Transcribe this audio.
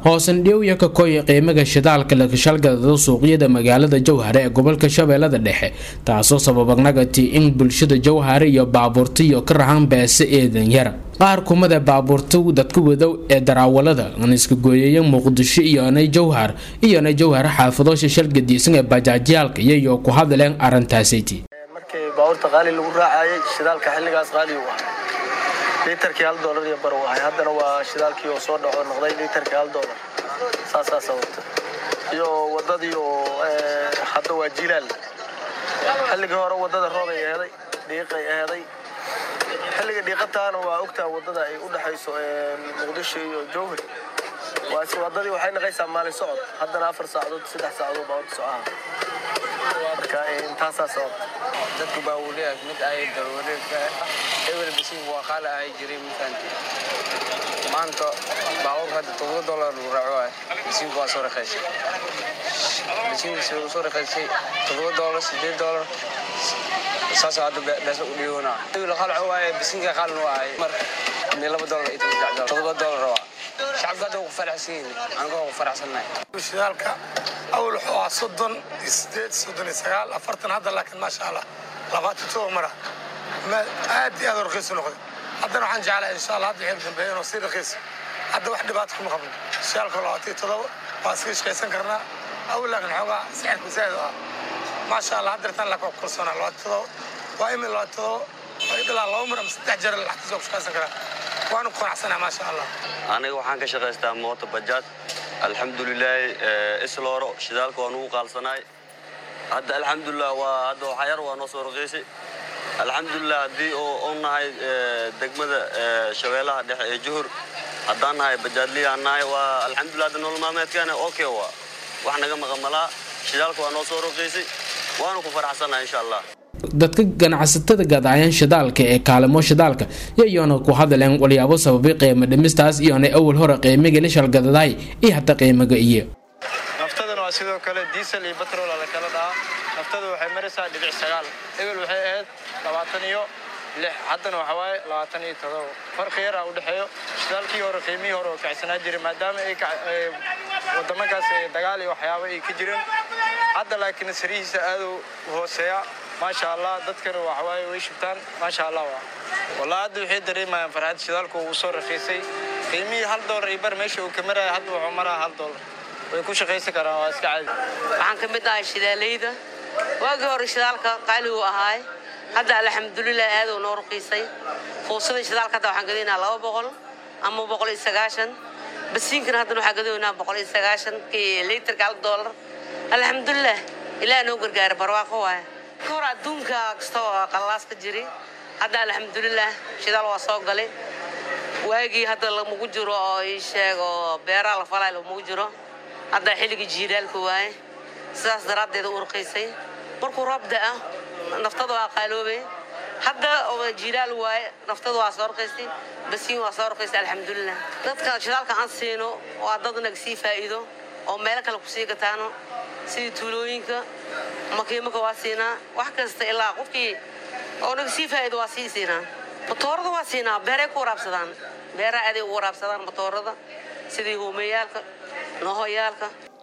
hoosandhiyow iyo kakoya qiimaga shidaalka lakashalgadada suuqyada magaalada jowhare ee gobolka shabeellada dhexe taasoo sababanagati in bulshada jowhare iyo baabuurtiyo ka rahan beese eedan yara qaar kumada baabuurta dadka wadow ee daraawalada aan iska gooyaya muqdisho iyonay jowhar iyonay jowhar xaafadoosha shalgadiisan ee bajaajyaalka iyayo ku hadleen arrintaasiti markii baabuurta qaali lagu raacayay shidaalka xilligaas qaali u ahaa liitarkii hal doolar iyo bar u ahay haddana waa shidaalkii oo soo dhaco noqday liitarkii hal doolar saasaa sababta iyo wadadii oo hadda waa jilaal xilligii hore wadada roobay aheeday dhiiqay aheeday xilliga dhiiqataana waa ogtaa wadada ay u dhexayso muqdisho iyo jowhar wadadii waxay naqaysaa maalin socod haddana afar saacadood saddex saacadood baabuurta socaha marka intaasaa sababta dadku baa uu leeyahay mid ay daruureedka ebel bisiin waa qaali ahay jiray mafahanti maanta baabuurka hadda todoba dollar lagu raaco ah bisiinku waa soo raqiisay bisiinkiisa uu soo raqiisay todoba dollar sideed dollar saas hadda beesa u dhigoona ebel qalco waaye bisiinka qaalin waa ahay mar mid laba dollar iyo todoba dollar waa shacabka hadda ku faraxsan yihiin aniga ku faraxsannahay shidaalka awal wuxuu ahaa soddon iyo sideed soddon iyo sagaal afartan hadda laakiin maasha allah labaatan todoba mara aad iyo aad u raqiisu noqday haddana waxaan jeclahay insha allah hadda xil dambeeya inuu sii raqiiso hadda wax dhibaato kuma qabno shidaalka labaatan iyo todoba waa iska shaqaysan karnaa awal laakiin xoogaa sixirku zaid u ah maasha allah hadda tan laakiin waa ku kalsoonaa labaatan todoba waa imin labaatan todoba ilaa laba mar ama saddex jeer lacagtiisa waa ku shaqaysan karaa waanu ku qanacsanahay maasha allah aniga waxaan ka shaqaystaa mooto bajaaj alxamdulilaahi islooro shidaalka waa nugu qaalsanaay hadda alxamdulilah waa hadda waxyar waa noo soo raqiisay alxamdulilah haddii oo u nahay degmada shabeellaha dhexe ee juhur haddaan nahay bajaadliyaan nahay waa alxamdulilah hadda nolol maalmeedkaana okay waa wax naga maqamalaa shidaalka waa noo soo raqiisay waanu ku faraxsannahay insha allah dadka ganacsatada gadaayan shidaalka ee kaalimo shidaalka yayoona ku hadleen walyaabo sababay qiimo dhimistaas iyona awal hore qiimiga la shalgadadaay iyo hataa qiimiga iyo naftadana waa sidoo kale diisel iyo batrol la kala dhahaa naftada waxay maraysaa dhibic sagaal ebel waxay ahayd labaatan iyo lix haddana waxa waaye labaatan iyo todoba farqi yaraa u dhexeeyo shidaalkii hore qiimihii hore oo kacsanaa jiray maadaama ay wadamakaas dagaal iyo waxyaabo ay ka jireen hadda laakiin sarihiisa aaduu hooseeya maasha allah dadkana waxawaaye way shubtaan maasha allah waa wallah hadda waxay dareemayaan farxad shidaalku uu soo raqiisay qiimihii hal doolar iyo bar meesha uu ka maraya hadda wuxuu maraa hal doolar way ku shaqaysan karaan waa iska caadi waxaan ka mid ahay shidaaleyda waagii hore shidaalka qaali uu ahaay hadda alxamdulilah aad uu noo raqiisay fuusada shidaalka hadda waxaan gadaynaa laba boqol ama boqol iyo sagaashan basiinkana haddana waxaan gadaynaa boqol iyo sagaashan kii liitarka hal doolar alxamdulilah ilaah noo gargaara barwaaqo waaya hor adduunka kasta oo qallalaas ka jiri hadda alxamdulilah shidaal waa soo galay waagii hadda lamagu jiro oo ii sheego beeraha la falay lamagu jiro hadda xilligii jiilaalka waaye sidaas daraaddeeda u urqiysay markuu roob da'a naftada waa qaaloobay hadda jiilaal waaye naftada waa soo urqiysay basiin waa soo urqiysay alxamdulilah dadka shidaalka aan siino waa dad naga sii faa'iido oo meelo kale kusii gataano sidii tuulooyinka makiimaka waa siinaa wax kasta ilaa qofkii oo naga sii faa'iido waa sii siinaa matoorada waa siinaa beeray ku waraabsadaan beeraha aday u waraabsadaan matoorada sidii hoomeyaalka nohoyaalka